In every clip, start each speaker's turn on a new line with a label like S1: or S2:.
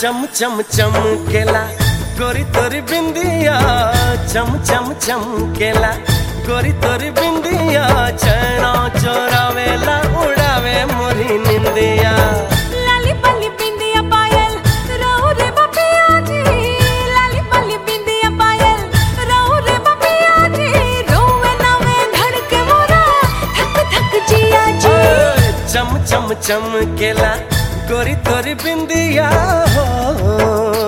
S1: चम चम चमकेला गोरी तोरी बिंदिया चम चम चमकेला गोरी तोरी बिंदिया चैना चोरावेला उड़ावे मोरी निंदिया
S2: लाली पली बिंदिया पायल रहू रे बपिया जी लाली पली बिंदिया पायल रहू रे बपिया जी रोवे नवे धड़के मोरा धक धक जिया जी
S1: चम चम चमकेला गोरी तोरी बिंदिया हो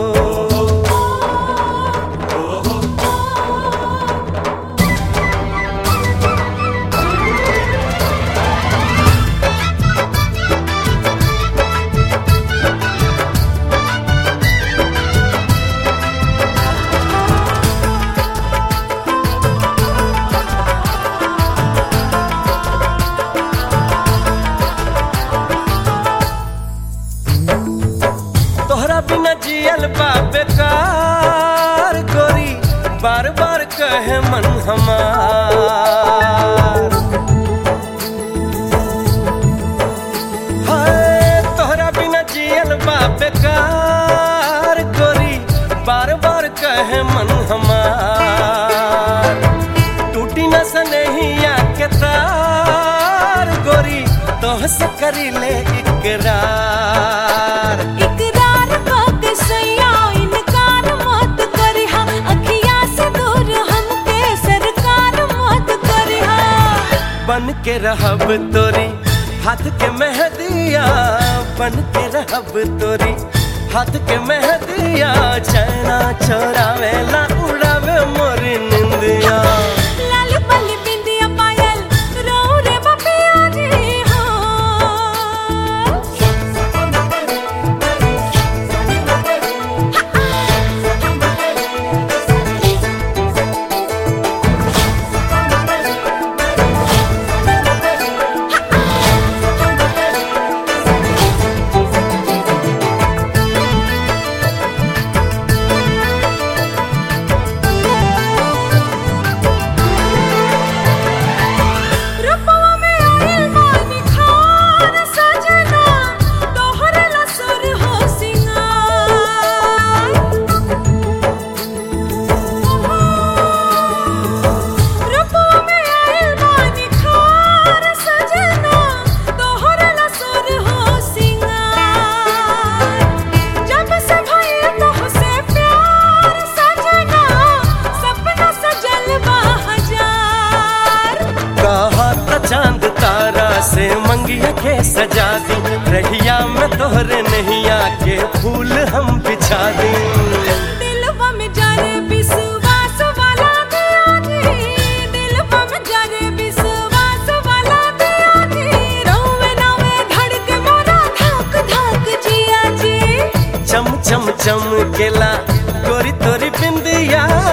S1: तोहरा बिना जियल बा बेकार गोरी बार बार कहे मन हमार हाय तोहरा बिना जियल बा बेकार गोरी बार बार कहे मन हमार टूटी न सनहिया के तार गोरी तोह से करी ले इकरार
S2: इकरार के सैया इनकार मत करिहा अखिया से दूर हमके सरकार मत करिहा
S1: बन के रहब तोरी हाथ के मेहदिया बन के रहब तोरी हाथ के मेहदिया चैना चोरावेला उड़ावे मोरी निंदिया
S2: लाली पली बिंदिया पायल रहू रे बपिया जी हो रूपवा में आइल बानी खान सजना तोहरे लसुर हो सिंगार रूपवा में आइल बानी खान सजना तोहरे लसुर हो सिंगार जब से भइल तोहसे प्यार सजना सपना सजल बा हजार
S1: कहा त चांद तारा से मंगिया के सजा दी रहिया में तोहरे नैया के फूल हम बिछा दी
S2: दिलवा में जाने विश्वास वाला दिया जी दिलवा में जाने विश्वास वाला दिया जी रोवे नावे धड़के मोरा धक धक जिया जी
S1: चम चम चम केला गोरी तोरी बिंदिया